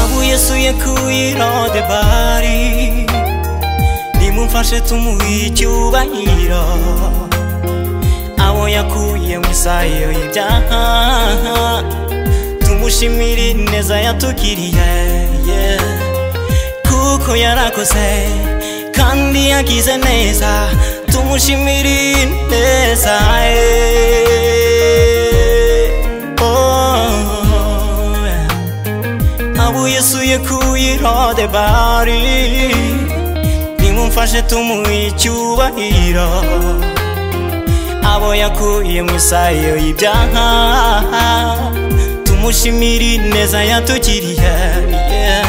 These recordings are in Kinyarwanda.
ابوی سوی کوی را ده باری دیمون فرش تو موی چوبا ایرا اویا کوی مسایی جاها تو mushimire neza yatugiriye yeah. kuko yarakoze kandi yagize neza tumushimire neza yeah. oh, yeah. abuye suye kuyirode bari nimumfashe tumuhe icyubahiro abo yakuye mu isayo y'ibyaha tumushimire neza yatugiriye yeah.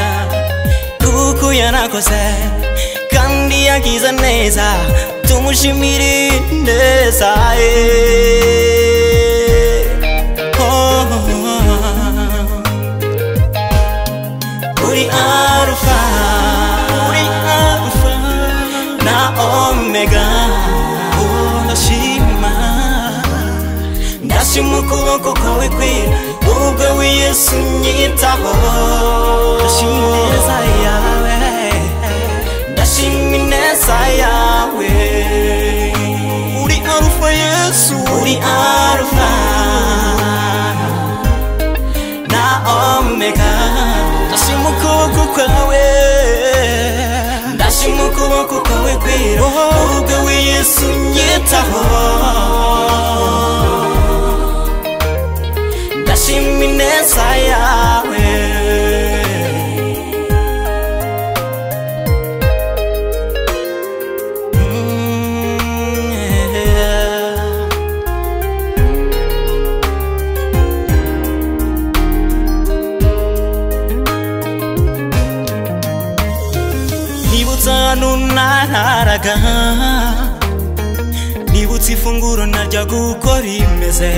kuko yarakoze kandi yagize neza tumushimire neza yeah. oh. uri arufa uri arufa na omega Oh, ndashima ndashima ukuboko kwawe kwera ubwo wiyesu nyitaho ndashima ineza yawe ndashima ineza yawe uri arufa yesu uri arufa na omega ndashima ukuboko kwawe ndashima ukuboko kwawe kwera ubwo wiyesu nyitaho ndashima ineza yawe Mm, yeah. nibutse ahantu nararaga nibutse ifunguro naryaga uko rimeze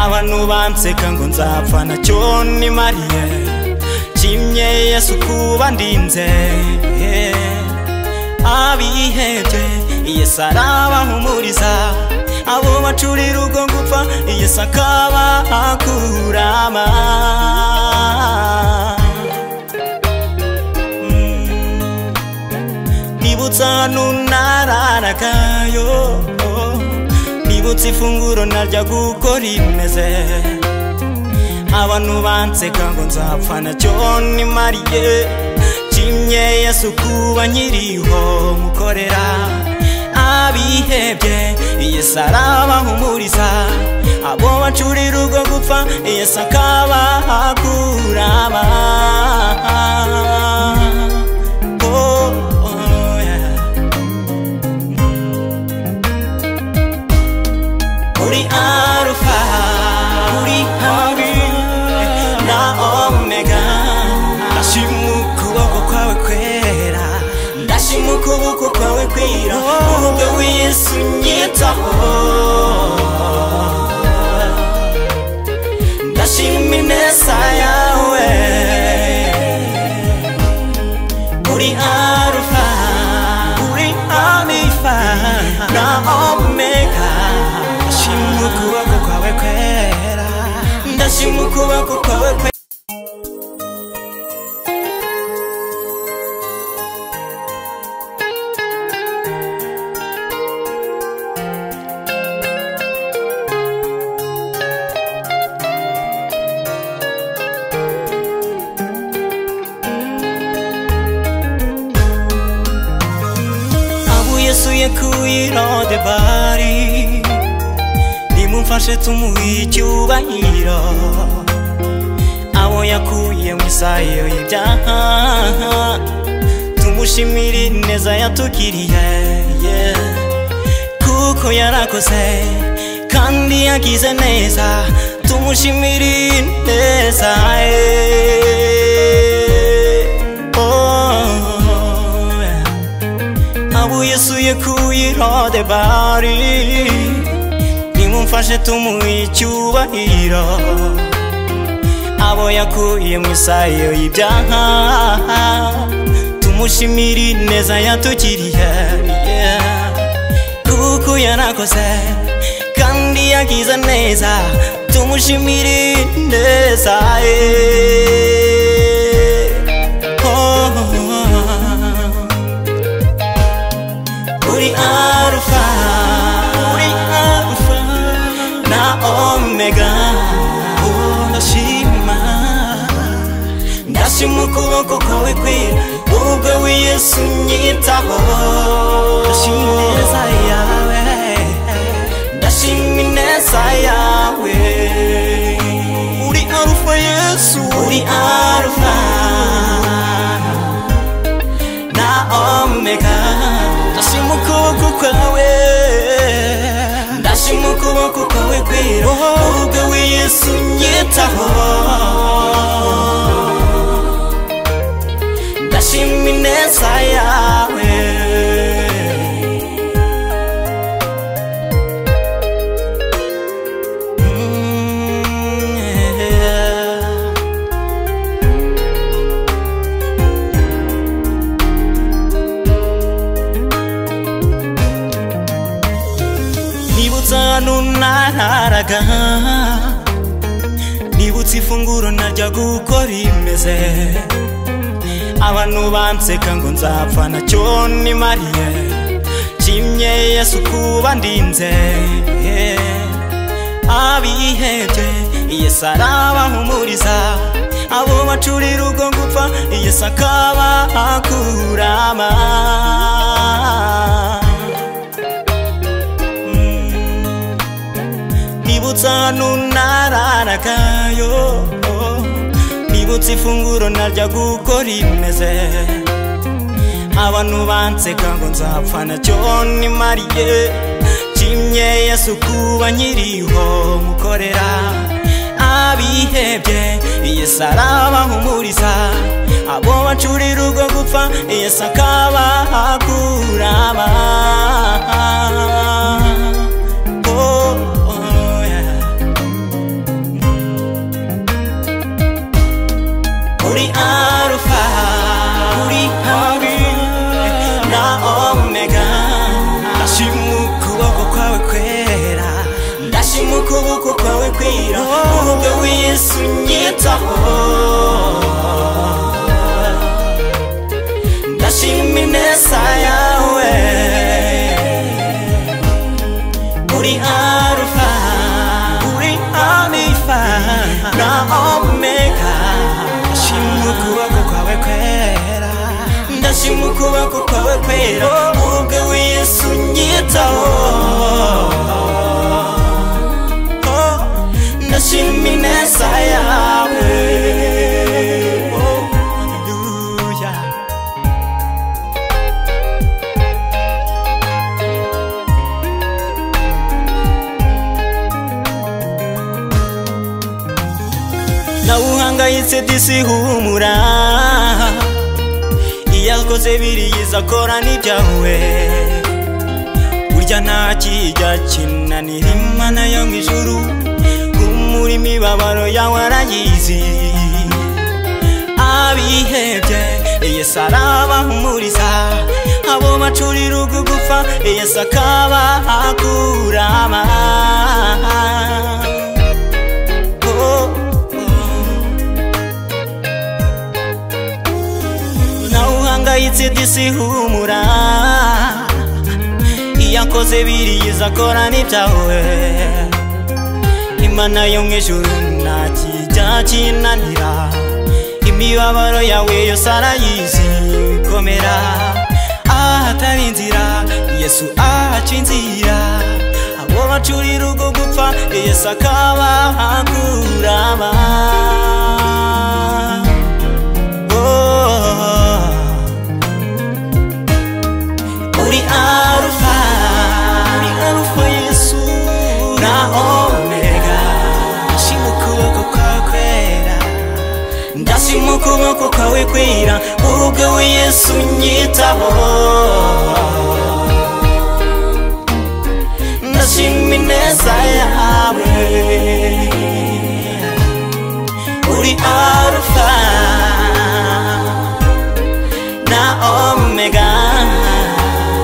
abantu banseka ngo nzapfa nacyo nimariye kimye yesu kuba ndinze yeah. abihebye yesu arabahumuriza abo bacurira ubwo gupfa yesu akabakurama nibutse ahantu nararagayo nibutse ifunguro narya uko rimeze abantu banseka ngo nzapfa nacyo nimariye kimye yesu kuba nkiriho mukorera abihebye yesu arabahumuriza abo bacurira ubwo gupfa yesu akabakurama Oh, oh, yeah. uri arufa uri habi na omega ndashima ukuboko kwawe kwera ndashima ukuboko kwawe kwira ubwo wiyesu nyitaho ndashima ineza yawe uri arufa uri amifa na omega ndashima ukuboko kwawe kwera ndashima ukuboko kwawe kwera avuye suye kuyirode bari nimumfashe tumuhe icyubahiro abo yakuye mu isayo y'ibyaha tumushimire neza yatugiriye yeah. kuko yarakoze kandi yagize neza tumushimire neza yeah. oh, yeah. abuye suye kuyirode bari mumfashe tumuha icyubahiro abo yakuye mu isayo y'ibyaha tumushimire neza yatugiriye yeah. kuko yarakoze kandi yagize neza tumushimire neza yeah. oh, oh, oh. uri arufa uri arufa na omega Oh, ndashima ndashima ukuboko kwawe kwera ubwo wiyesu unyitaho ndashima ineza yawe ndashima ineza yawe uri arufa yesu uri arufa na omega ndashima ukuboko kwawe ndashima ukuboko kwawe kwera ubwo wiyesu unyitaho ndashima ineza yawe Mm, yeah. nibutse ahantu nararaga nibutse ifunguro najya gukora imeze abantu banseka ngo nzapfa nacyo nimariye kimye yesu kuba ndinze abihebye yesu arabahumuriza abo bacurira ubwo gupfa yesu akabakurama nibutse ahantu nararagayo nibutse ifunguro narya gukora imeze abantu banseka ngo nzapfa nacyo nimariye kimye yesu kuba nkiriho mukorera abihebye yesu arabahumuriza abo bacurira ubwo gupfa yesu akabakuraba Oh, oh, yeah. uri arufa uri habi na omega ndashima ukuboko kwawe kwera ndashima ukuboko kwawe kwira ubwo wiyesu unyitaho ndashima ineza yawe uri arufa uri amifa na omega ndashima ukuboko kwawe kwera ndashima ukuboko kwawe kwera ubwo wiyesu unyitaho Oh, ndashima ineza yawe Oh, hallelujah. nawuhangayitse disi humura iyo akoze biriyiza akora n'ibyawe burya nta kijya kinanira imana yo mu ijuru humura imibabaro yawe arayizi abihebye yesu arabahumuriza abo bacurira ubwo gupfa yesu akabakurama Oh, oh. nawe uhangayitse disi humura iyo akoze biriyiza akora n'ibyawe imana yo mu ijuru nta kijya kinanira imibabaro yawe yose arayizi komera ahatari inzira yesu ahaca inzira abo bacurira ubwo gupfa yesu akabakurama oh. uri arufa uri arufa yesu na omega ndashima ukuboko kwawe kwera ndashima ukuboko kwawe kwera ubwawe yesu unyitaho ndashima ineza yawe nawe uri arufa na omega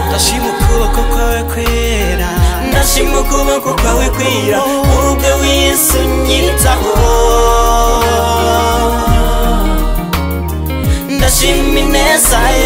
ndashima ukuboko kwawe kwera ndashima ukuboko kwawe kwera ubwo w'isi unyitaho ndashima ineza yawe